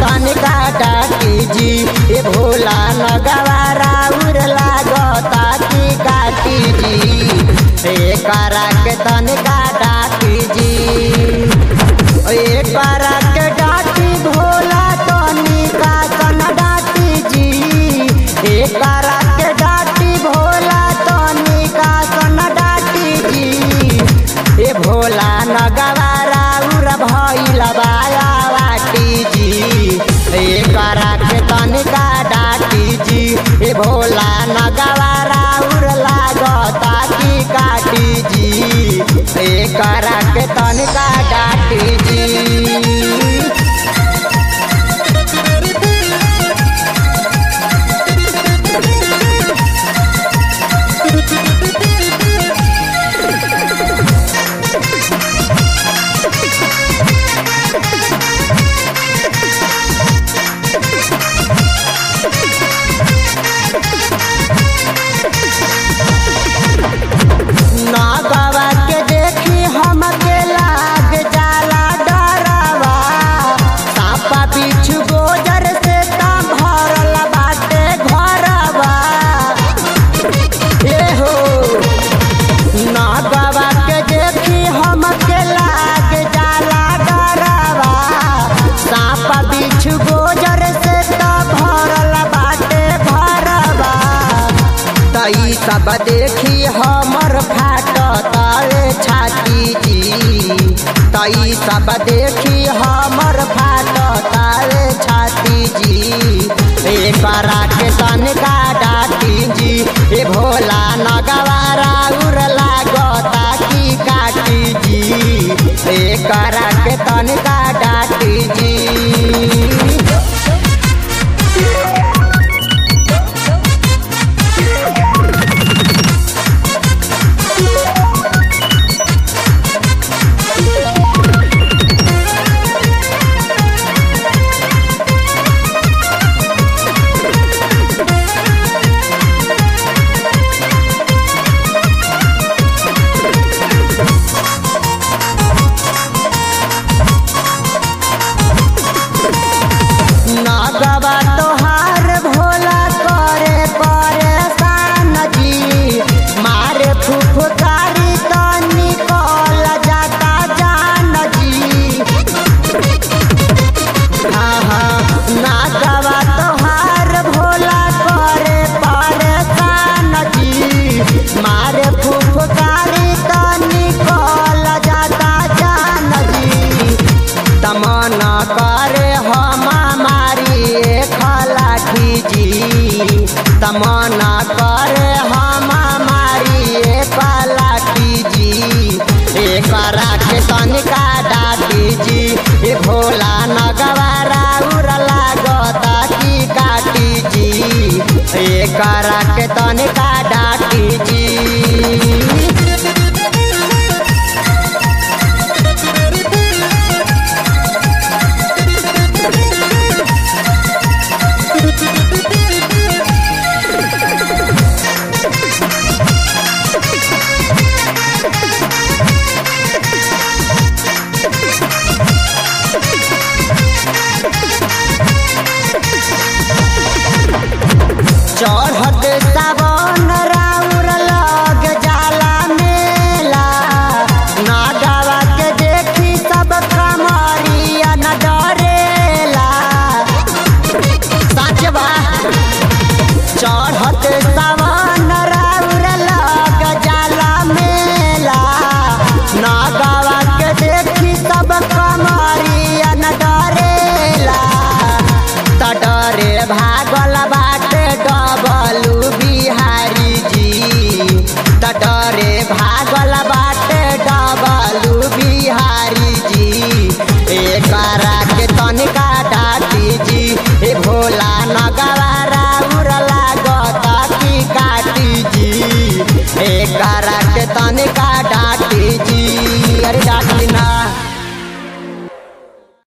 तनिका डाटी जी ए भोला नगवारा उर लागता की काटी जी ए करा के तनिका डाटी जी ए करा के डाटी भोला तनिका सन डाटी जी ए करा के डाटी भोला तनिका सन डाटी जी ए भोला नगवारा उर भइल बाया बाटी जी ए करा के तनिका डाटी जी ए भोला नगवारा उर लागता की काटी जी ए करा के तनिका डाटी जी नागवा के देखी हमके लाग जाला डरवा सापा बिछु गोजर से ता भरल बाटे घरवा ए हो नागवा के देखी हमके लाग जाला डरवा सापा बिछु गोजर से ता भरल बाटे घरवा तई सब देखी हमर फाट तारे छाती जी तई सब देखी हमर फाट तारे छाती जी ए करा के तनिका डाटी जी ए भोला नगवारा उर लागता की काटी जी ए करा के तनिका डाटी जी नागवा तोहार भोला करे परेशान जी मारे फुफकारी तो निकल जाता जान जी हाँ हाँ नागवा तोहार भोला करे परेशान जी मारे फुफकारी तो निकल जाता जान जी तमना करे हम मारी खलाठी जी तमना करे हम मारी पलाठी जी ए करा के तनिका डाटी जी ए भोला नगवारा उर लागता की काटी जी ए करा के तनिका डाटी जी चढ़त सावन राउर लग जाला मेला नागवा के देखी सब कमरिया न डरेला सच बा चढ़त सावन राउर लग जाला मेला नागवा के देखी सब कमरिया न डरेला त डरे भागल बाटे डबलू बिहारी जी त डरे भागल बाटे डबलू बिहारी जी ए करा के तनिका डाटी जी ए भोला नगवारा उर लागता की काटी जी ए करा के तनिका